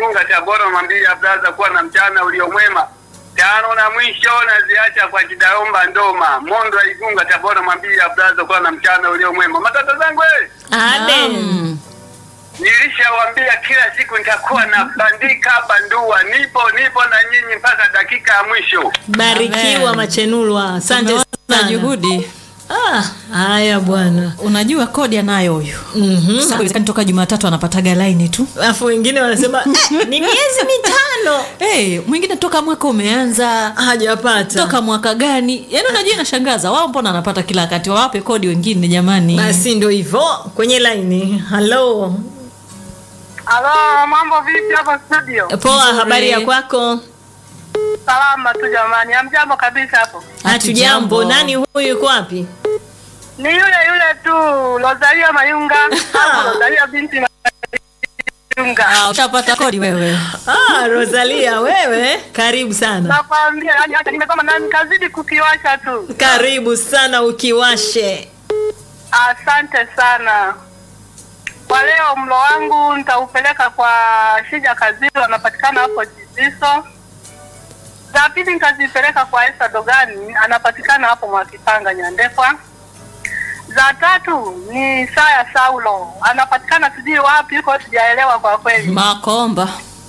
Igunga Tabora Mambili Plaza kuwa na mchana uliomwema. Tano na mwisho naziacha kwa Kidaomba Ndoma Mondo wa Igunga Tabora Mambili Plaza kuwa na mchana uliomwema. Matata zangu eh, Abe. Naam. nilishawambia kila siku nitakuwa na bandika bandua, nipo nipo na nyinyi mpaka dakika ya mwisho. Barikiwa Amen. Machenulwa. Asante Tumeona sana. juhudi. Ah, haya bwana. Unajua kodi anayo huyu. Mhm. Sasa haiwezekani toka Jumatatu anapataga laini tu. Alafu wengine wanasema eh, ni miezi mitano Hey, mwingine toka mwaka umeanza hajapata. toka mwaka gani? Yaani unajua inashangaza. Wao mbona wanapata kila wakati? Wawape kodi wengine jamani. Basi ndo hivyo kwenye laini. Hello. Halo, mambo vipi hapa studio? Poa, Nzuri. habari ya kwako? Salama tu jamani, hamjambo kabisa hapo. Hatujambo. Nani huyu yuko wapi? Ni yule yule tu Rosalia Mayunga, hapo Rosalia binti Mayunga. Ah, ushapata kodi wewe. Ah, Rosalia wewe, karibu sana. Nakwambia yani hata nimesema na nikazidi kukiwasha tu. Karibu sana ukiwashe. Asante sana. Kwa leo mlo wangu nitaupeleka kwa Shija Kaziro, anapatikana hapo Jiziso. Za pili nitazipeleka kwa Esa Dogani, anapatikana hapo Mwakipanga Nyandekwa. Za tatu ni Saya Saulo, anapatikana sijui wapi huko, sijaelewa kwa kweli. Makomba.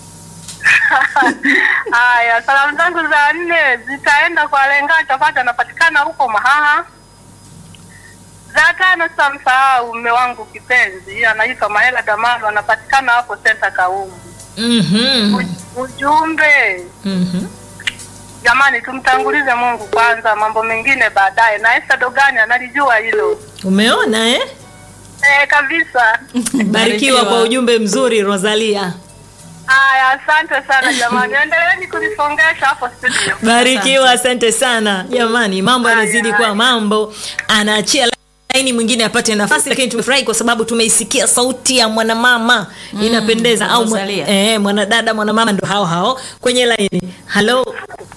Haya, salamu zangu za nne zitaenda kwa Lenga Chapati, anapatikana huko Mahaha. Za tano sitamsahau mume wangu kipenzi, anaitwa Mahela Damalo, anapatikana hapo senta Kaumbu. Mhm. U- Ujumbe Mhm. jamani, tumtangulize Mungu kwanza, mambo mengine baadaye. Na Esther Dogani analijua hilo Umeona eh? eh, kabisa. Barikiwa kwa ujumbe mzuri Rosalia. Haya, asante sana jamani, endeleeni kunisongesha hapo studio. Barikiwa, asante sana jamani. Mambo Haya, yanazidi haya. kuwa mambo, anaachia laini mwingine apate nafasi, lakini tumefurahi kwa sababu tumeisikia sauti ya mwanamama inapendeza, au mwa, Rosalia. eh, mwanadada mwanamama, ndo hao hao kwenye laini. Halo,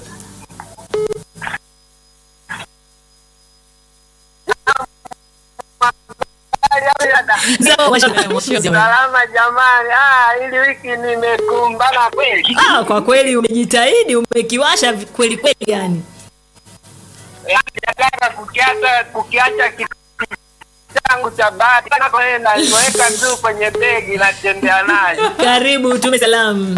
Salama jamani, ah, ili wiki nimekumbana kweli. ah, kwa kweli umejitahidi, umekiwasha kweli kweli, yani Nataka kukiacha kukiacha kitu changu cha bahati napoenda niweka tu kwenye begi natembea nayo. karibu, tume salamu.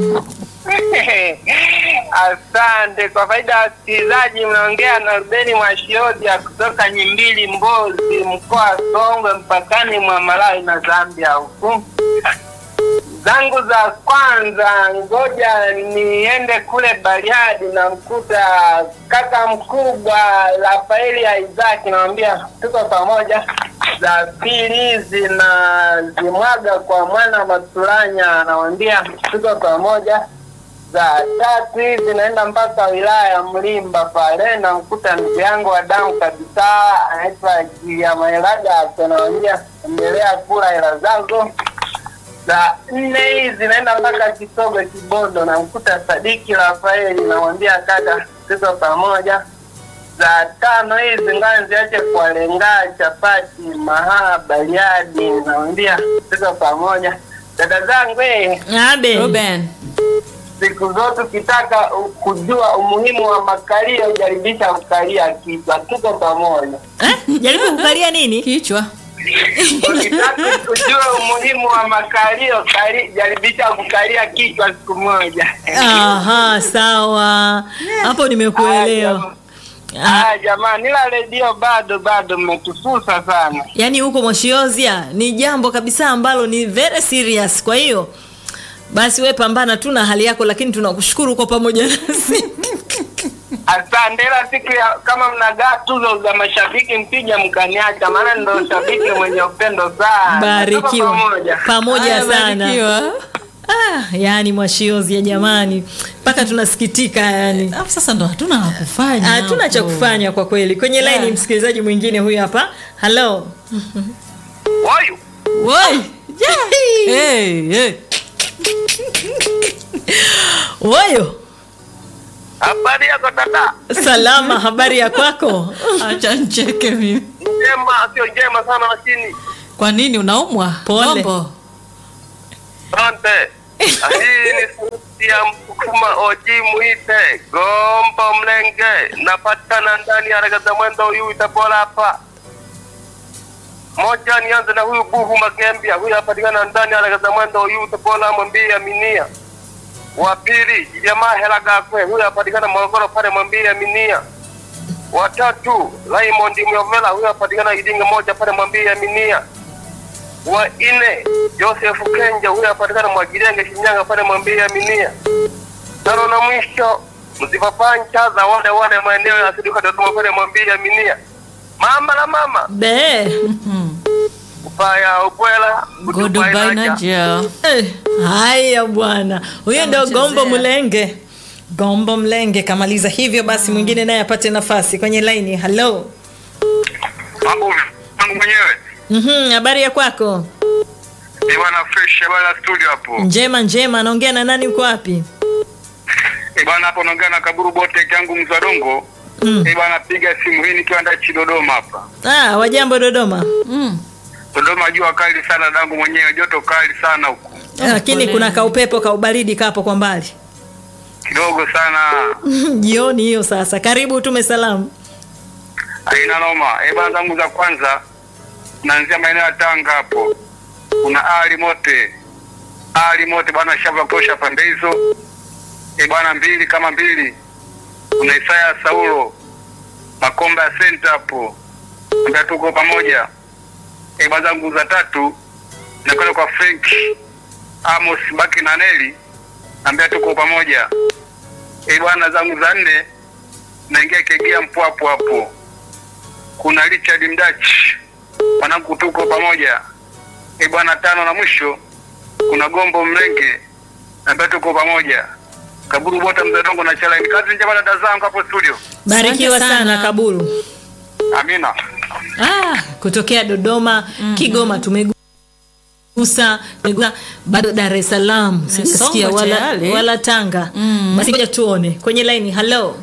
Asante kwa faida ya wasikilizaji, mnaongea na Rubeni Mwashiodia kutoka Nyimbili, Mbozi, mkoa wa Songwe, mpakani mwa Malawi na Zambia huku. Zangu za kwanza, ngoja niende kule Bariadi, na mkuta kaka mkubwa Rafaeli ya Isaki, namwambia tuko pamoja. Za pili hizi na zimwaga kwa mwana Maturanya, namwambia tuko pamoja za tatu hizi naenda mpaka wilaya ya Mlimba pale, namkuta ndugu yangu wa damu kabisa anaitwa Giamaelaga, anaambia endelea kula hela zako. Za nne hizi naenda mpaka Kisogo Kibondo, namkuta Sadiki Rafaeli, namwambia kaka, tuko pamoja. Za tano hizi ngani ziache kwa lenga chapati mahaa Bariadi, namwambia tuko pamoja. Dada zangu eh, Abe. Ruben. siku zote ukitaka kujua umuhimu wa makalio jaribisha kukalia kichwa tuko pamoja Eh? Jaribu kukalia nini? Kichwa. ukitaka kujua umuhimu wa makalio kali, jaribisha kukalia kichwa siku moja Aha, sawa. Hapo nimekuelewa. Ah, Ah, jamani ila redio bado bado mmetususa sana yaani huko Moshiozia ni jambo kabisa ambalo ni very serious. Kwa hiyo basi we pambana tu na hali yako, lakini tunakushukuru kwa pamoja nasi. asante ila siku ya kama mnagaa tuzo za mashabiki mpija mkaniacha maana ndo shabiki mwenye upendo sana Tuko Barikiwa pamoja pamoja Haya, sana. barikiwa. Ah, yaani Moshiozia jamani, mpaka tunasikitika yani. Alafu sasa ndo hatuna la kufanya. Hatuna cha hapo. kufanya kwa kweli. Kwenye Yeah. line msikilizaji mwingine huyu hapa. Hello. Woyu. Woi. Hey, hey. Oyo, habari yako dada salama, habari ya kwako? Acha ncheke mimi. njema sio njema sana lakini Kwa nini unaumwa? Pole. Bombo. Asante. Ah, Hii ni sauti ya msukuma oji mwite gombo mlenge napatikana ndani ya ragaza mwendo huyu itabola hapa moja nianze na huyu buhu magembia huyu apatikana ndani ya ragaza mwendo huyu itabola mwambie aminia wa pili jamaa hela gakwe huyu apatikana morogoro pale mwambie aminia watatu Raymond Myovela huyu apatikana Idinga moja pale mwambie aminia wa nne Joseph Kenja huyu apatikana Mwagirenge Shinyanga pale mwambie aminia. Tano na mwisho mzipapancha za wale wale maeneo ya Siduka Dodoma pale mwambie aminia. Mama la mama be upaya ubwela goodbye na ja Eh, haya bwana huyo ndio Amechezea. gombo mlenge gombo mlenge kamaliza hivyo basi mwingine naye apate nafasi kwenye laini halo Mambo yangu mwenyewe. Mhm, habari ya kwako Ni bwana fresh habari ya studio hapo. njema njema anaongea na nani uko wapi Eh bwana hapo naongea na Kaburu Bote yangu Mzwadongo. Mm. Eh bwana piga simu hii nikiwa ndachi Dodoma hapa. ah, wajambo dodoma mm. Dodoma jua kali sana dangu mwenyewe joto kali sana huko. lakini poleni. kuna kaupepo kaubaridi kapo kwa mbali Kidogo sana. jioni hiyo sasa karibu utume salamu Haina noma. Eh bwana zangu za kwanza naanzia maeneo ya Tanga hapo. Kuna Ali Mote. Ali Mote bwana shamba kosha pande hizo. Eh bwana mbili kama mbili. Kuna Isaya Saulo. Makomba ya Center hapo. Ndio tuko pamoja. Eh bwana zangu za tatu nakwenda kwa Frank Amos Baki na Neli. Ambia tuko pamoja. Eh bwana zangu za nne naingia Kegea Mpwapo hapo kuna Richard Mdachi, mwanangu tuko pamoja. E bwana, tano na mwisho kuna Gombo Mlenge ambaye tuko pamoja. Kaburu Bota Mzadongo na Chalaini. Kazi njema dada zangu hapo studio. barikiwa Asante sana. sana. kaburu Amina. ah, kutokea dodoma kigoma tumegusa tumegusa, bado dar es salaam sijasikia Songwe wala, tayari. wala tanga Mm. basi ngoja tuone kwenye laini halo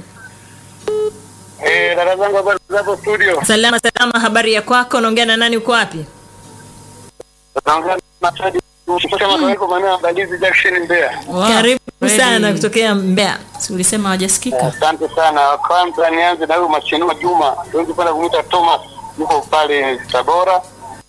Eh, dada zangu habari za hapo studio. salama salama habari ya kwako unaongea na nani uko wapi Naongea na Chadi kutoka Mataweko maeneo ya Mbalizi Junction Mbeya. Wow, karibu Freddy. sana kutokea mbeya Si ulisema hawajasikika Asante sana. Kwanza nianze na huyu Machenua Juma, wengi penda kumuita Thomas, yuko pale Tabora.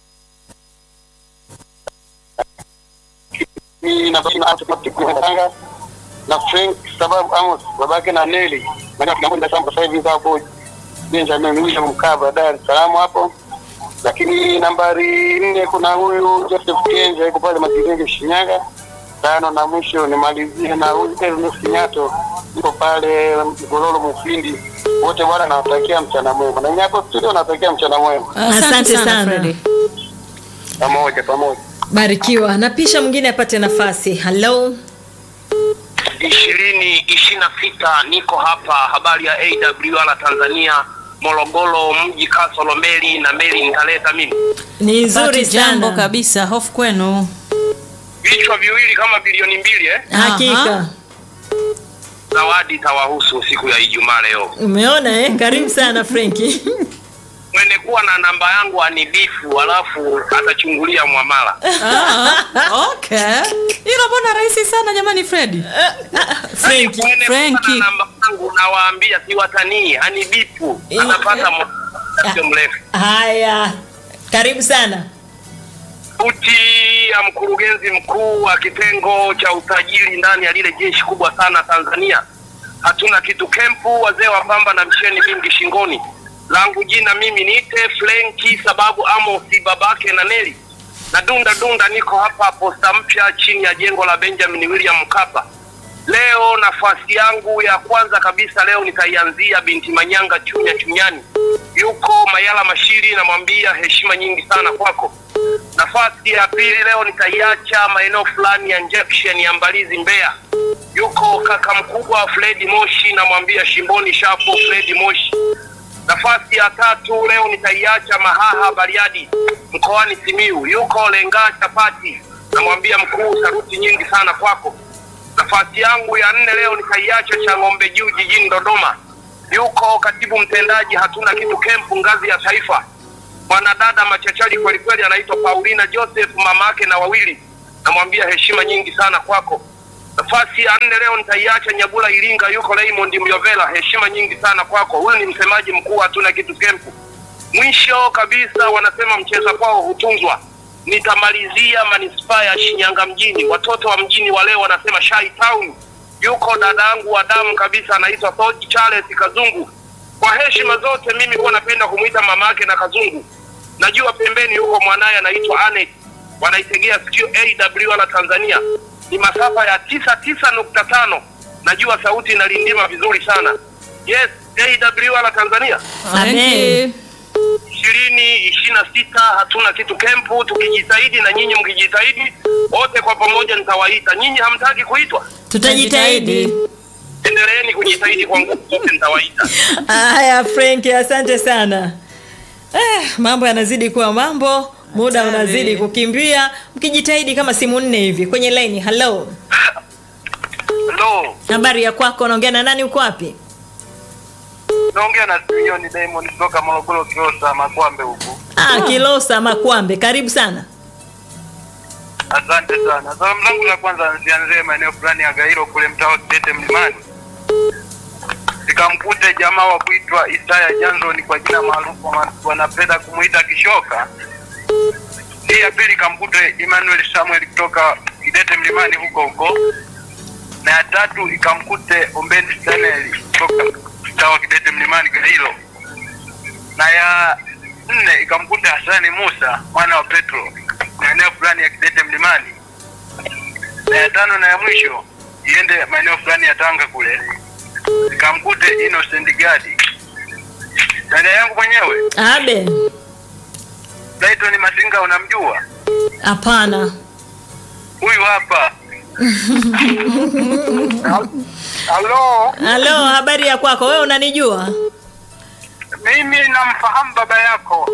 Mimi na baba na Tanga na Frank sababu Amos babake na Nelly. Maana tunakwenda samba sasa hivi hapo Benjamin William Mkaba Dar es Salaam hapo. Lakini nambari nne kuna huyu Joseph Kenja yuko pale Matirenge Shinyanga. Tano na mwisho nimalizie na huyu Ernest Nyato yuko pale Gololo Mufindi. Wote bwana nawatakia mchana mwema. Na nyapo studio nawatakia mchana mwema. Asante sana. Freddy. Pamoja pamoja. barikiwa na pisha mwingine apate nafasi halo ishirini ishirini na sita niko hapa habari ya awr tanzania morogoro mji kasolo meli na meli nitaleta mimi ni nzuri Pati jambo sana kabisa hofu kwenu vichwa viwili kama bilioni mbili eh? hakika Aha. zawadi itawahusu siku ya ijumaa leo umeona eh? karibu sana frenki mwene kuwa na namba yangu anibifu alafu atachungulia mwamala Ah, okay hilo mbona rahisi sana jamani fredi frenki Mwene kuwa Frankie. na namba yangu nawaambia siwatanii anibifu anapata muda mrefu haya karibu sana Sauti ya mkurugenzi mkuu wa kitengo cha usajili ndani ya lile jeshi kubwa sana Tanzania. Hatuna kitu kempu, wazee wa pamba na msheni mingi shingoni. Langu jina mimi niite Flenki sababu Amosi babake na Neli. Na dunda dunda niko hapa posta mpya chini ya jengo la Benjamin William Mkapa. Leo nafasi yangu ya kwanza kabisa leo nitaianzia binti Manyanga Chunya Chunyani. Yuko Mayala Mashiri, namwambia heshima nyingi sana kwako. Nafasi ya pili leo nitaiacha maeneo fulani ya injection ya Mbalizi Mbeya. Yuko kaka mkubwa Fredi Moshi, namwambia shimboni shapo Fredi Moshi. Nafasi ya tatu leo nitaiacha Mahaha Bariadi mkoani Simiu. Yuko Lenga Chapati, namwambia mkuu, saruti nyingi sana kwako. Nafasi yangu ya nne leo nitaiacha Chang'ombe Juu jijini Dodoma. Yuko katibu mtendaji hatuna kitu kempu ngazi ya taifa, mwanadada machachari kweli kweli, anaitwa Paulina Joseph, mama yake na wawili. Namwambia heshima nyingi sana kwako. Nafasi ya nne leo nitaiacha Nyabula Iringa, yuko Raymond Myovela, heshima nyingi sana kwako. Huyu ni msemaji mkuu, hatuna kitu kempu. Mwisho kabisa, wanasema mcheza kwao hutunzwa. Nitamalizia manispaa ya Shinyanga mjini, watoto wa mjini wa leo wanasema Shai Town. Yuko dadangu wa damu kabisa, anaitwa Soji Charles Kazungu. Kwa heshima zote, mimi huwa napenda kumwita mama yake na Kazungu. Najua pembeni yuko mwanaye anaitwa Anet, wanaitegea sikio AW la Tanzania ni masafa ya tisa tisa nukta tano. Najua sauti inalindima vizuri sana. Yes, AW la Tanzania Amen. ishirini ishirini na sita hatuna kitu kempu, tukijitahidi na nyinyi mkijitahidi, wote kwa pamoja nitawaita. Nyinyi hamtaki kuitwa, tutajitahidi endeleeni kujitahidi kwa nguvu zote, nitawaita. haya frank asante sana eh, mambo yanazidi kuwa mambo muda Hatari. unazidi kukimbia mkijitahidi kama simu nne hivi kwenye laini halo Hello, habari ya kwako unaongea na nani uko wapi naongea na Simeon Diamond kutoka Morogoro Kiosa Makwambe huku. ah, kilosa makwambe karibu sana Asante sana. Salamu zangu za kwanza zianzie maeneo fulani ya Gairo kule mtaa wa Kitete Mlimani, nikamkute jamaa wa kuitwa Isaya Johnson kwa jina maarufu wa- wanapenda kumuita Kishoka. Hii ya pili ikamkute Emmanuel Samuel kutoka Kitete Mlimani huko huko, na ya tatu ikamkute Ombeni Stanley kutoka mtaa wa Kitete Mlimani Gairo, na ya nne ikamkuta Hasani Musa mwana wa Petro maeneo fulani ya Kidete Mlimani, na ya tano na ya mwisho iende maeneo fulani ya Tanga kule ikamkute Innocent Gadi. Dada yangu mwenyewe abe Dayton Masinga, unamjua hapana huyu hapa? Halo, halo habari ya kwako wewe unanijua mimi namfahamu baba yako.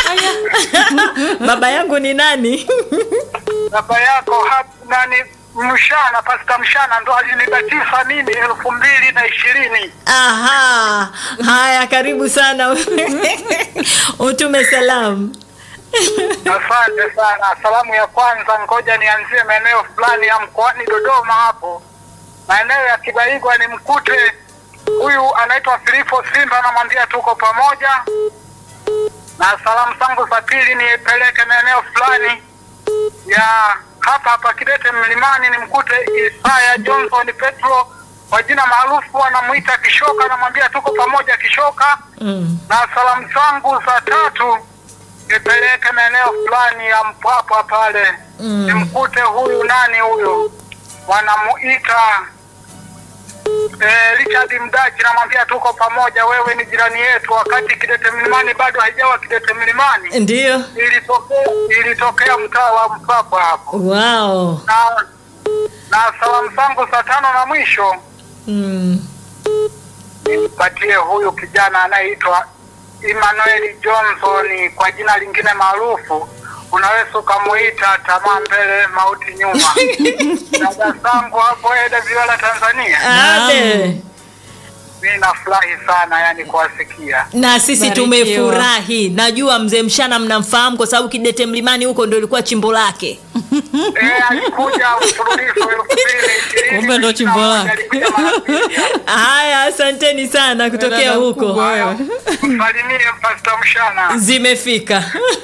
baba yangu ni nani Baba yako hap- nani Mshana, Pasta Mshana ndo alinibatiza mimi elfu mbili na ishirini. aha haya karibu sana utume salamu Asante sana. Salamu ya kwanza, ngoja nianzie maeneo fulani ya mkoani Dodoma hapo, maeneo ya Kibaigwa, ni mkute huyu anaitwa Filipo Simba, namwambia tuko pamoja. Na salamu zangu za pili nipeleke maeneo fulani ya hapa hapa Kidete Mlimani, ni mkute Isaya Johnson Petro, kwa jina maarufu anamuita Kishoka, namwambia tuko pamoja Kishoka mm. na salamu zangu za tatu nipeleke maeneo fulani ya Mpwapwa pale Mm. nimkute huyu nani huyu wanamuita eh, Richard Mdachi, namwambia tuko pamoja, wewe ni jirani yetu. Wakati Kidete Mlimani bado haijawa Kidete Mlimani, ndio ilitokea ilitokea mtaa wa Mpwapwa hapo, wow na na salamu zangu za tano na mwisho mm. nimpatie huyu kijana anayeitwa Emmanuel Johnson kwa jina lingine maarufu, unaweza ukamuita tamaa mbele mauti nyuma. Dada zangu hapo Eda Viola Tanzania, abe mi nafurahi sana yani kuwasikia. na sisi Barikiwa. tumefurahi najua mzee mshana mnamfahamu kwa sababu kidete mlimani huko ndio ilikuwa chimbo lake Eh, alikuja mfululizo elfu mbili ishirini Kumbe ndo chimbo lake. alikuja mara mbili hapa. haya asanteni sana kutokea Dada huko mkubwa wewe. Msalimie Pasta Mshana. zimefika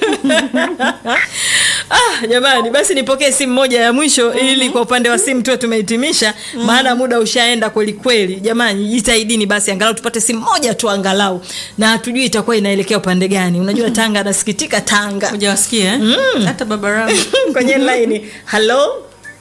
ah, jamani basi nipokee simu moja ya mwisho ili kwa upande wa simu tuwe tumehitimisha maana muda ushaenda kweli kweli jamani jitahidini basi angalau tupate simu moja tu angalau na hatujui itakuwa inaelekea upande gani unajua tanga anasikitika tanga hujawasikia eh? hata baba rangu kwenye laini halo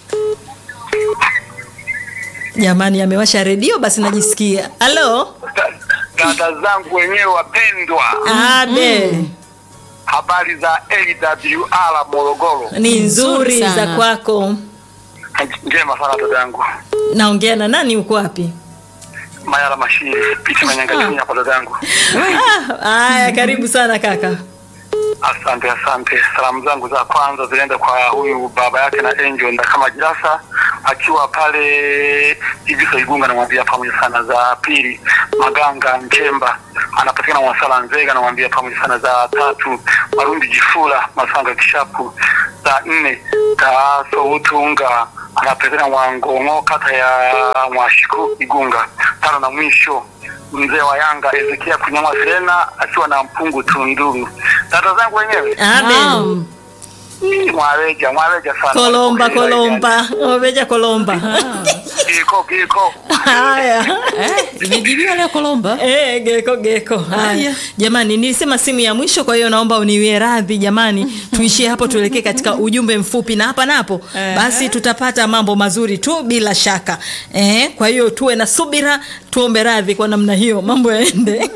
jamani amewasha redio basi najisikia halo Dada zangu wenyewe wapendwa, abe habari za AWR Morogoro. ni nzuri Nzuri za sana. kwako Njema sana dada yangu. naongea na nani uko wapi Mayala Mashiri, piti manyangachini hapa dada yangu. Ah, haya karibu sana kaka Asante, asante. Salamu zangu za kwanza zinaenda kwa huyu baba yake na Angel Ndakama Jirasa akiwa pale Iviso Igunga, namwambia pamoja sana. Za pili Maganga Nchemba anapatikana Mwasala Nzega, namwambia pamoja sana. Za tatu Marundi Jifula Masanga Kishapu. Za nne Taaso Utunga anapatikana Mwangongo, kata ya Mwashiku, Igunga. Tano na mwisho mzee wa Yanga Ezekia Kunyama Serena akiwa na mpungu Tunduru. Tata zangu wenyewe amen Naam. Ii, mwaweja mwaweja sana kolomba kolomba oveja kolomba Giko giko haya Eh, imejibiwa leo Kolomba. Eh, geko geko haya Haya. jamani nilisema simu ya mwisho kwa hiyo naomba uniwie radhi jamani tuishie hapo tuelekee katika ujumbe mfupi na hapa napo Eh. basi tutapata mambo mazuri tu bila shaka eh, kwa hiyo tuwe na subira tuombe radhi kwa namna hiyo mambo yaende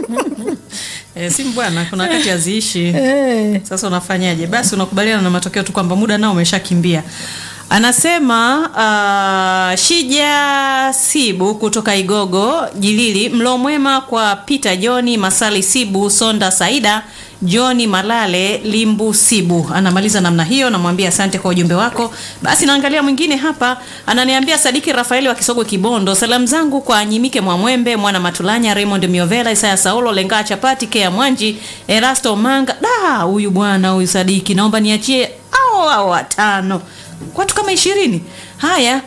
Eh, simu bwana, kuna wakati haziishi. eh. Sasa unafanyaje? Basi unakubaliana na matokeo tu kwamba muda nao umeshakimbia. Anasema uh, Shija Sibu kutoka Igogo Jilili, mlo mwema kwa Peter Johni Masali Sibu Sonda Saida Johni Malale Limbu Sibu. Anamaliza namna hiyo, namwambia asante kwa ujumbe wako. Basi naangalia mwingine hapa, ananiambia Sadiki Rafaeli wa Kisogwe Kibondo, salamu zangu kwa Nyimike Mwamwembe, Mwana Matulanya, Raymond Miovela, Isaya Saulo, Lengaa Chapati, Kea Mwanji, Erasto Manga. Da, huyu bwana huyu Sadiki, naomba niachie au au watano watu kama ishirini haya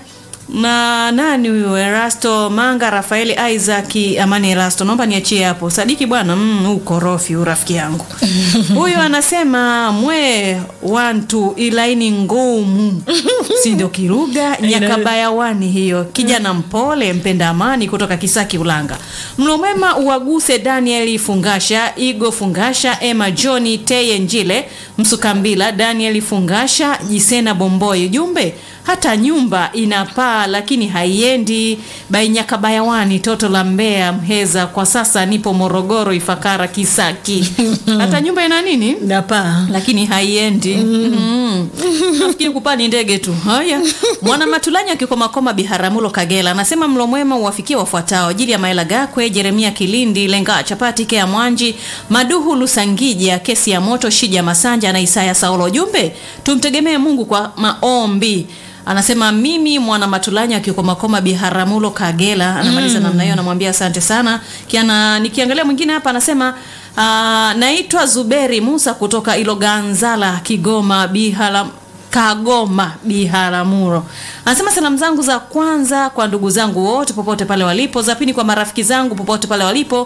na nani huyu Erasto Manga, Rafaeli Isaac, Amani Erasto, naomba niachie hapo. Sadiki bwana, mm, huu korofi huu rafiki yangu huyu anasema mwe wantu ilaini ngumu, si ndio kiruga nyakabayawani hiyo. Kijana mpole mpenda amani kutoka Kisaki Ulanga. Mlo mwema uwaguse Daniel Fungasha, Igo Fungasha, Emma Johni, Teye Njile, Msukambila, Daniel Fungasha, Jisena Bomboi. Ujumbe hata nyumba ina paa lakini haiendi. Bainyakabayawani, toto la Mbeya, Mheza. Kwa sasa nipo Morogoro, Ifakara, Kisaki. hata nyumba ina nini? napaa lakini haiendi mm. nafikiri kupaa ni ndege tu haya mwana matulanya akikomakoma biharamulo kagela anasema mlo mwema uwafikie wafuatao ajili ya maela gakwe jeremia kilindi lenga chapati kea mwanji maduhu lusangija kesi ya moto shija masanja na isaya saulo ujumbe tumtegemee mungu kwa maombi anasema mimi mwana matulanya akikomakoma biharamulo kagela anamaliza namna hiyo anamwambia asante sana Kiana, nikiangalia mwingine hapa anasema uh, naitwa zuberi musa kutoka iloganzala kigoma bihala Kagoma Biharamulo. Anasema salamu zangu za kwanza kwa ndugu zangu wote popote pale walipo, za pili kwa marafiki zangu popote pale walipo,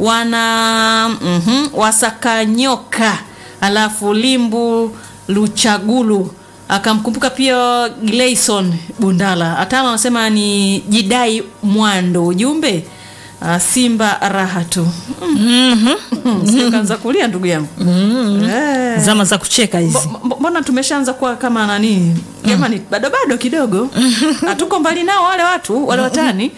wana mhm, wasakanyoka, alafu Limbu Luchagulu akamkumbuka pia Gleison Bundala. Atano anasema ni Jidai Mwando, ujumbe uh, Simba raha tu. Mm. Kaanza kulia ndugu yangu. Eh. zama za kucheka hizi Mbo- mbo- mbona tumeshaanza kuwa kama nani jamani bado bado kidogo hatuko mbali nao wale watu wale watani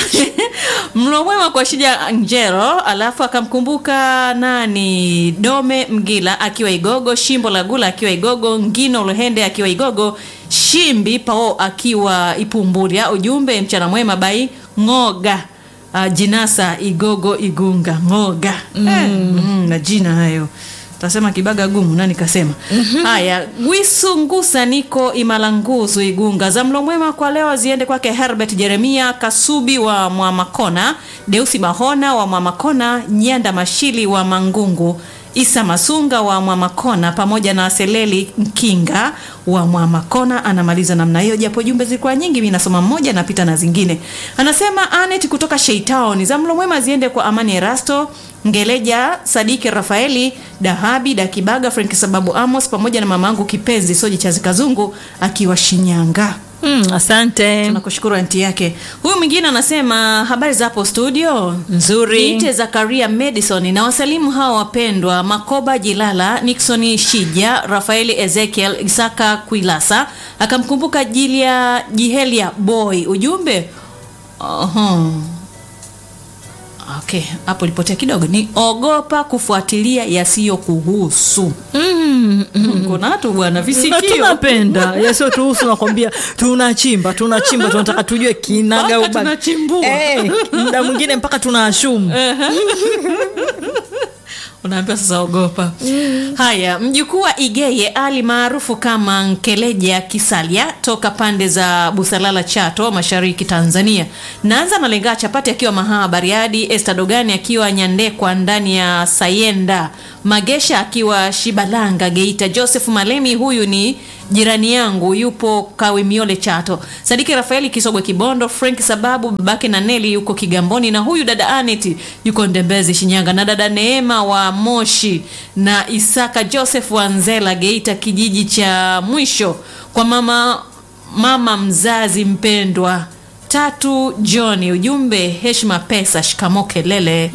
mlo mwema kwa shija njero alafu akamkumbuka nani dome mgila akiwa igogo shimbo la gula akiwa igogo ngino luhende akiwa igogo shimbi pao akiwa ipumbulia ujumbe mchana mwema bai ngoga uh, jinasa igogo igunga ngoga mm. Eh, mm, na jina hayo tasema kibaga gumu nani kasema haya gwisu ngusa niko imalanguzu igunga za mlo mwema kwa leo ziende kwake herbert jeremia kasubi wa mwamakona deusi mahona wa mwamakona nyanda mashili wa mangungu isa masunga wa mwamakona pamoja na seleli mkinga wa mwamakona anamaliza namna hiyo japo jumbe zilikuwa nyingi mi nasoma mmoja napita na zingine anasema anet kutoka sheitown za mlo mwema ziende kwa amani erasto ngeleja sadiki rafaeli dahabi dakibaga frank sababu amos pamoja na mamangu kipenzi soji chazi kazungu akiwa shinyanga mm, asante tunakushukuru anti yake huyu mwingine anasema habari za hapo studio Nzuri. niite zakaria madison na wasalimu hawa wapendwa makoba jilala nixon shija rafaeli ezekiel isaka kuilasa akamkumbuka jilia jihelia boy ujumbe Oho. okay hapo lipotea kidogo ni ogopa kufuatilia yasiyokuhusu mm, mm. kuna watu bwana Na visikio tunapenda yasio tuhusu nakwambia tunachimba tunachimba tunataka tujue kinaga Mpaka ubaga. tunachimbua. Eh, muda mwingine mpaka tunaashumu unaambiwa sasa ogopa haya mjukuu wa igeye ali maarufu kama nkeleja kisalia toka pande za busalala chato mashariki tanzania naanza nalengaa chapati akiwa mahaa bariadi este dogani akiwa nyandekwa ndani ya sayenda magesha akiwa shibalanga geita joseph malemi huyu ni jirani yangu yupo kawimiole chato sadiki rafaeli kisogwe kibondo frank sababu babake na neli yuko kigamboni na huyu dada anet yuko ndembezi shinyanga na dada neema wa moshi na isaka joseph wanzela geita kijiji cha mwisho kwa mama mama mzazi mpendwa tatu johni ujumbe heshima pesa shikamo kelele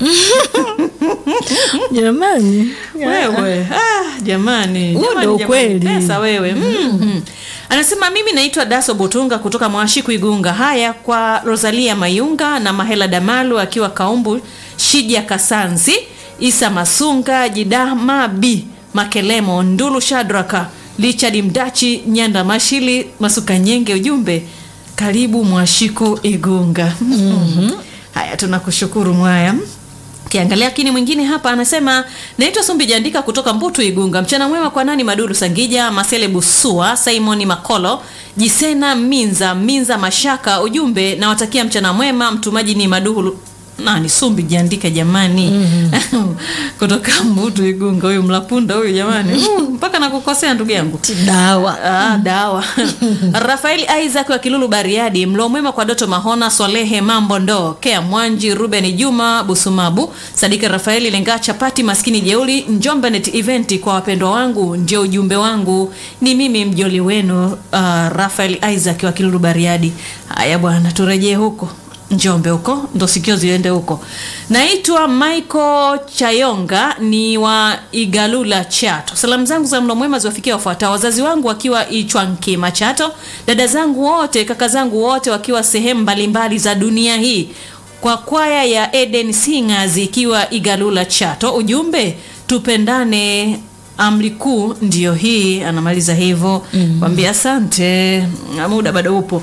jamani wewe ah, jamani Huo Jamani, ndo jamani, ukweli. pesa wewe mm-hmm. anasema mimi naitwa daso butunga kutoka mwashiku igunga haya kwa rosalia mayunga na mahela damalu akiwa kaumbu shija kasanzi isa masunga jidama b makelemo ndulu shadraka richard mdachi nyanda mashili masuka nyenge ujumbe karibu mwashiku igunga mm-hmm. haya tunakushukuru mwaya kiangalia kini mwingine hapa anasema naitwa sumbi jandika kutoka mbutu igunga mchana mwema kwa nani maduru sangija masele busua simoni makolo jisena minza minza mashaka ujumbe nawatakia mchana mwema mtumaji ni maduhu nani sumbi jiandike jamani mm-hmm. kutoka mbutu igunga huyu mlapunda huyu jamani mm, mpaka nakukosea ndugu yangu dawa Ah, dawa rafaeli isaac wa kilulu bariadi mlo mwema kwa doto mahona swalehe mambo ndo kea mwanji ruben juma busumabu sadiki rafaeli lenga chapati maskini jeuli njombenet eventi kwa wapendwa wangu ndio ujumbe wangu ni mimi mjoli wenu uh, rafael isaac wa kilulu bariadi haya bwana turejee huko njombe huko ndo sikio ziende huko naitwa michael chayonga ni wa igalula chato salamu zangu za mlo mwema ziwafikia wafuatao wazazi wangu wakiwa ichwankima chato dada zangu wote kaka zangu wote wakiwa sehemu mbalimbali za dunia hii kwa kwaya ya eden singers ikiwa igalula chato ujumbe tupendane amri kuu ndiyo hii anamaliza hivyo mm. kwambia asante Na muda bado upo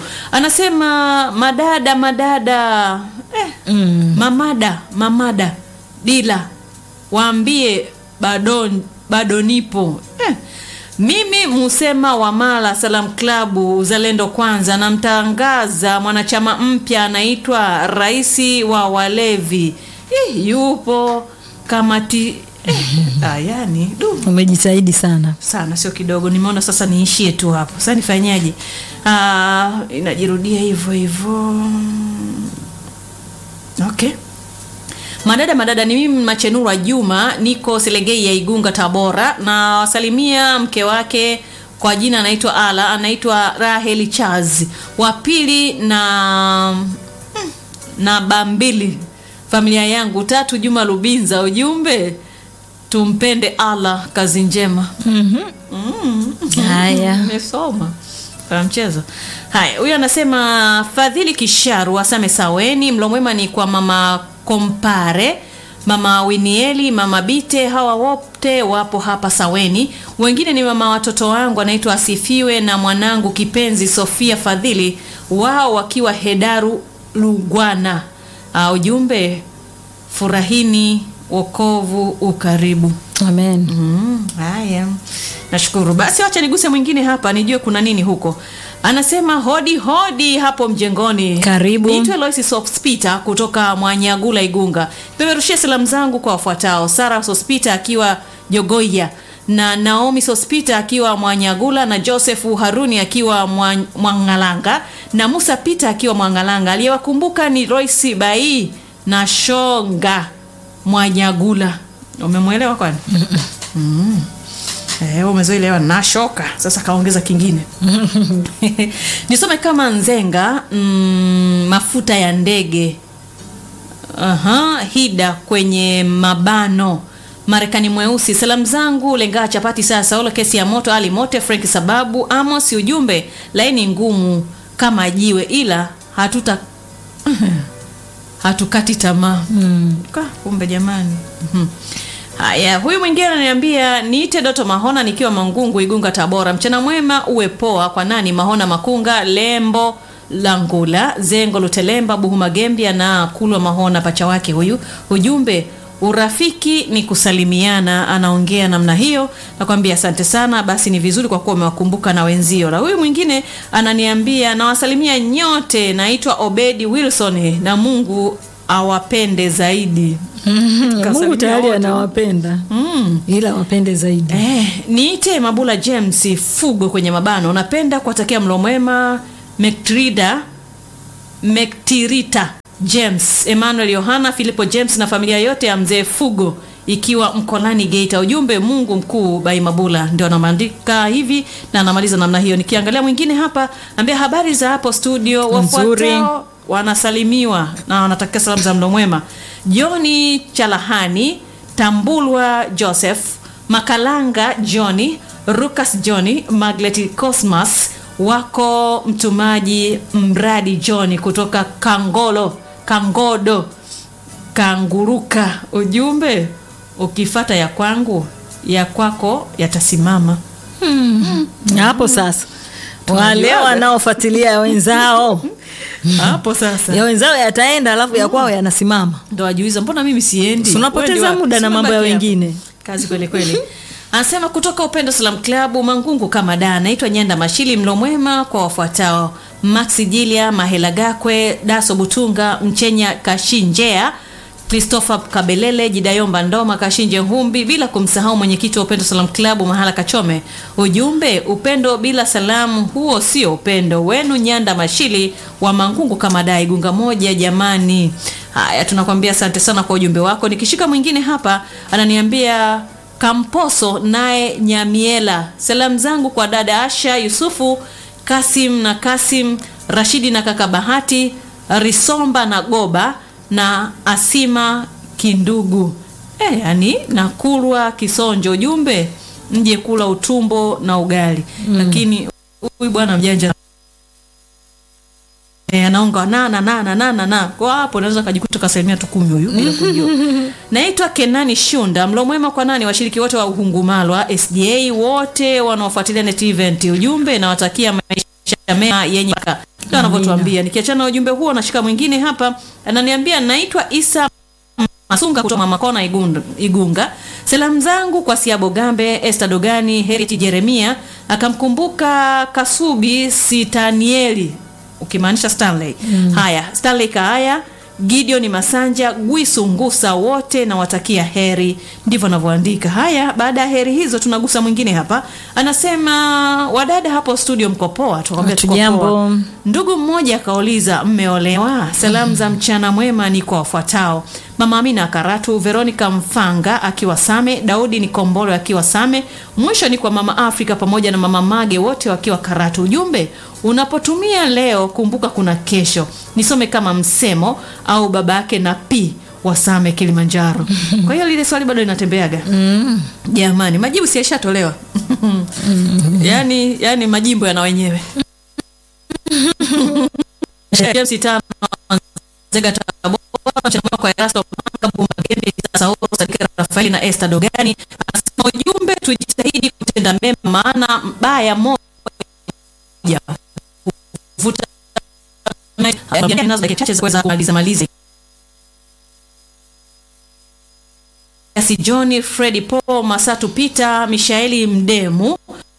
anasema madada madada eh, mm. mamada mamada dila waambie bado, bado nipo eh. mimi musema wa mala salam klabu uzalendo kwanza namtangaza mwanachama mpya anaitwa raisi wa walevi eh, yupo kamati eh, ah, yani du umejitahidi sana sana sio kidogo nimeona sasa niishie tu hapo sasa nifanyaje Ah, inajirudia hivyo hivyo okay madada madada ni mimi machenura juma niko selegei ya igunga tabora na wasalimia mke wake kwa jina anaitwa ala anaitwa raheli chaz wa pili na mm, na bambili familia yangu tatu juma lubinza ujumbe tumpende allah kazi njema haya nimesoma kwa mchezo haya huyu anasema fadhili kisharu asame saweni mlo mwema ni kwa mama kompare mama winieli mama bite hawa wote wapo hapa saweni wengine ni mama watoto wangu anaitwa asifiwe na mwanangu kipenzi sofia fadhili wao wakiwa hedaru lugwana uh, ujumbe furahini wokovu ukaribu amen Mm, haya nashukuru basi wacha niguse mwingine hapa nijue kuna nini huko anasema hodi hodi hapo mjengoni Karibu. niitwe loisi sospita kutoka mwanyagula igunga peperushia salamu zangu kwa wafuatao sara sospita akiwa jogoya na naomi sospita akiwa mwanyagula na josefu haruni akiwa Mwa- mwangalanga na musa pita akiwa mwangalanga aliyewakumbuka ni roisi bai na shonga mwanyagula umemwelewa kwani mm. Eh, umezoelewa nashoka sasa kaongeza kingine nisome kama nzenga mm, mafuta ya ndege Aha, hida kwenye mabano marekani mweusi salamu zangu lengaa chapati saa saulo kesi ya moto ali mote frank sababu amos ujumbe laini ngumu kama jiwe ila hatuta hatukati tamaa mm. kumbe jamani Mhm. haya huyu mwingine ananiambia niite doto mahona nikiwa mangungu igunga tabora mchana mwema uwe poa kwa nani mahona makunga lembo langula zengo lutelemba buhuma gembia na kulwa mahona pacha wake huyu ujumbe urafiki ni kusalimiana anaongea namna hiyo nakwambia asante sana basi ni vizuri kwa kuwa umewakumbuka na wenzio na huyu mwingine ananiambia nawasalimia nyote naitwa obedi wilson na mungu awapende zaidi mungu Kasalimia tayari wote. anawapenda mm. ila wapende zaidi Eh, niite Mabula James Fugo kwenye mabano. Napenda kuwatakia mlo mwema Mektrida Mektirita James, Emmanuel Yohana, Filipo James na familia yote ya mzee Fugo ikiwa Mkolani Geita. Ujumbe Mungu mkuu bai Mabula ndio anaandika hivi na anamaliza namna hiyo. Nikiangalia mwingine hapa ambia habari za hapo studio Nzuri. wafuatao wanasalimiwa na wanatakia salamu za mlo mwema. Joni Chalahani, Tambulwa Joseph, Makalanga Johnny, Rukas Johnny, Maglet Cosmas wako mtumaji mradi Johnny kutoka Kangolo, Kangodo, Kanguruka. Ujumbe ukifata ya kwangu ya kwako yatasimama. Na hapo sasa wale Tunajuaga. wanaofuatilia ya wenzao Hapo sasa ya wenzao yataenda alafu ya kwao yanasimama ndo ajuiza mbona mimi siendi Si unapoteza Wewe ndio muda na wapi? mambo ya Simama hapa. wengine. kazi kweli kweli anasema kutoka upendo salam klabu mangungu kama da naitwa nyanda mashili mlo mwema kwa wafuatao maxi jilia mahela gakwe daso butunga mchenya kashinjea christopher kabelele jidayomba ndoma kashinje humbi bila kumsahau mwenyekiti wa upendo salam klabu mahala kachome ujumbe upendo bila salamu huo sio upendo wenu nyanda mashili wa mangungu kama da igunga moja jamani haya tunakwambia asante sana kwa ujumbe wako nikishika mwingine hapa ananiambia kamposo naye nyamiela salamu zangu kwa dada asha yusufu kasim na kasim rashidi na kaka bahati risomba na goba na asima kindugu e, yani nakulwa kisonjo ujumbe mje kula utumbo na ugali mm. lakini huyu bwana mjanja E, anaonga na na na na na na na kwa hapo unaweza kujikuta kasalimia tu kumi huyu bila kujua. Naitwa Kenani Shunda, mlo mwema kwa nani washiriki wote wa Uhungumalwa SDA wote wanaofuatilia net event. Ujumbe nawatakia maisha mema yenye baraka. Ndio anavyotuambia. Nikiachana na ujumbe huo nashika mwingine hapa ananiambia naitwa Isa Masunga kutoka Mama Kona Igunga, Igunga. Salamu zangu kwa Siabo Gambe, Esther Dogani, Heriti Jeremia, akamkumbuka Kasubi Sitanieli ukimaanisha Stanley. Mm. Haya, Stanley Kaaya, Gideon Masanja, Gwisu Ngusa wote nawatakia heri. Ndivyo anavyoandika. Haya, baada ya heri hizo tunagusa mwingine hapa. Anasema wadada hapo studio mko poa? Tukamwambia tuko Hatujambo. poa. Ndugu mmoja akauliza mmeolewa? Salamu za mchana mwema ni kwa wafuatao: Mama Amina Karatu, Veronica Mfanga akiwa Same, Daudi Nikombolo akiwa Same. Mwisho ni kwa Mama Afrika pamoja na Mama Mage wote wakiwa Karatu. Ujumbe, unapotumia leo kumbuka kuna kesho. Nisome kama msemo au baba yake na pi wa Same Kilimanjaro. Kwa hiyo lile swali bado linatembeaga. Jamani, majibu si yashatolewa. yani, yani majimbo yana wenyewe. James tano Zega Tabora mchana kwa Erasto Manga Bumagembe Sauro Sadika Rafaeli na Esther Dogani anasema ujumbe tujitahidi kutenda mema maana mbaya moja vuta nazo dakika chache za kuweza kumaliza maliza Kasi John Freddy Paul Masatu Peter Mishaeli Mdemu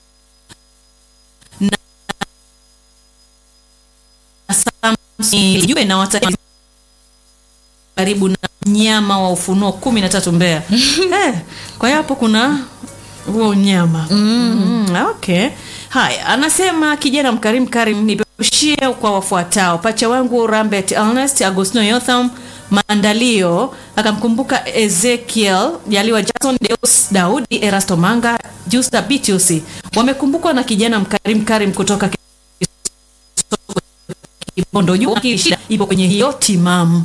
jue na wata karibu na mnyama wa ufunuo kumi na tatu Mbeya. eh, kwa hiyo hapo kuna huo unyama mm. Mm, okay. Haya, anasema kijana mkarimu Karim, nipeperushie kwa wafuatao: pacha wangu Rambert Ernest, Agostino Yotham Maandalio, akamkumbuka Ezekiel Jaliwa, Jackson Deus, Daudi Erasto Manga, Justa Bitius, wamekumbukwa na kijana mkarimu Karim kutoka Kibondo juu lakini shida ipo kwenye hiyo timamu.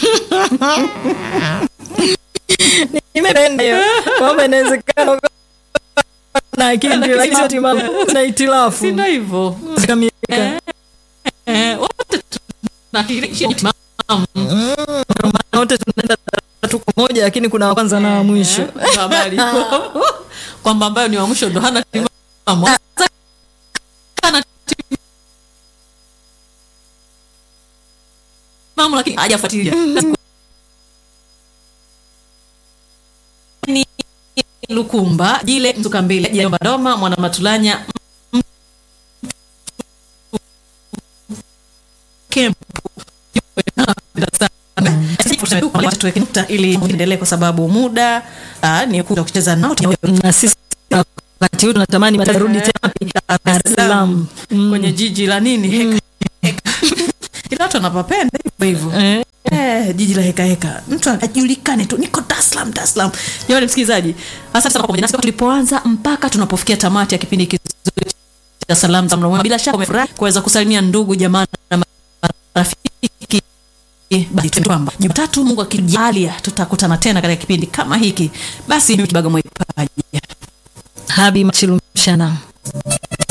nimependa hiyo kwamba inawezekana ukawa na akili lakini sio timamu na itilafu Si ndio hivyo? zikamilika Eh, wote tunashiriki timamu. Na wote tunaenda tatu kwa moja lakini kuna wa kwanza na wa mwisho Ndio habari ipo. kwamba ambayo ni wa mwisho ndo hana timamu. Sasa hana timamu lakini hajafuatilia. lukumba jile mtukambile jomba doma mwana matulanya tuweke nukta ili endelee kwa sababu muda ah, ni kuja kucheza nao na sisi wakati huu tunatamani matarudi tena wapi? Dar es Salaam Mm. kwenye jiji la nini heka, heka. ila watu wanapapenda hivyo hivyo Eh, Eh, jiji la heka heka mtu ajulikane tu niko Dar es Salaam Dar es Salaam jamani msikilizaji asante sana kwa pamoja nasi tulipoanza mpaka tunapofikia tamati ya kipindi kizuri cha salamu za mlomwema bila shaka umefurahi kuweza kusalimia ndugu jamaa na marafiki basi tu kwamba Jumatatu Mungu akijalia tutakutana tena katika kipindi kama hiki basi mimi Kibaga Mwaipaja Habi Machilumshana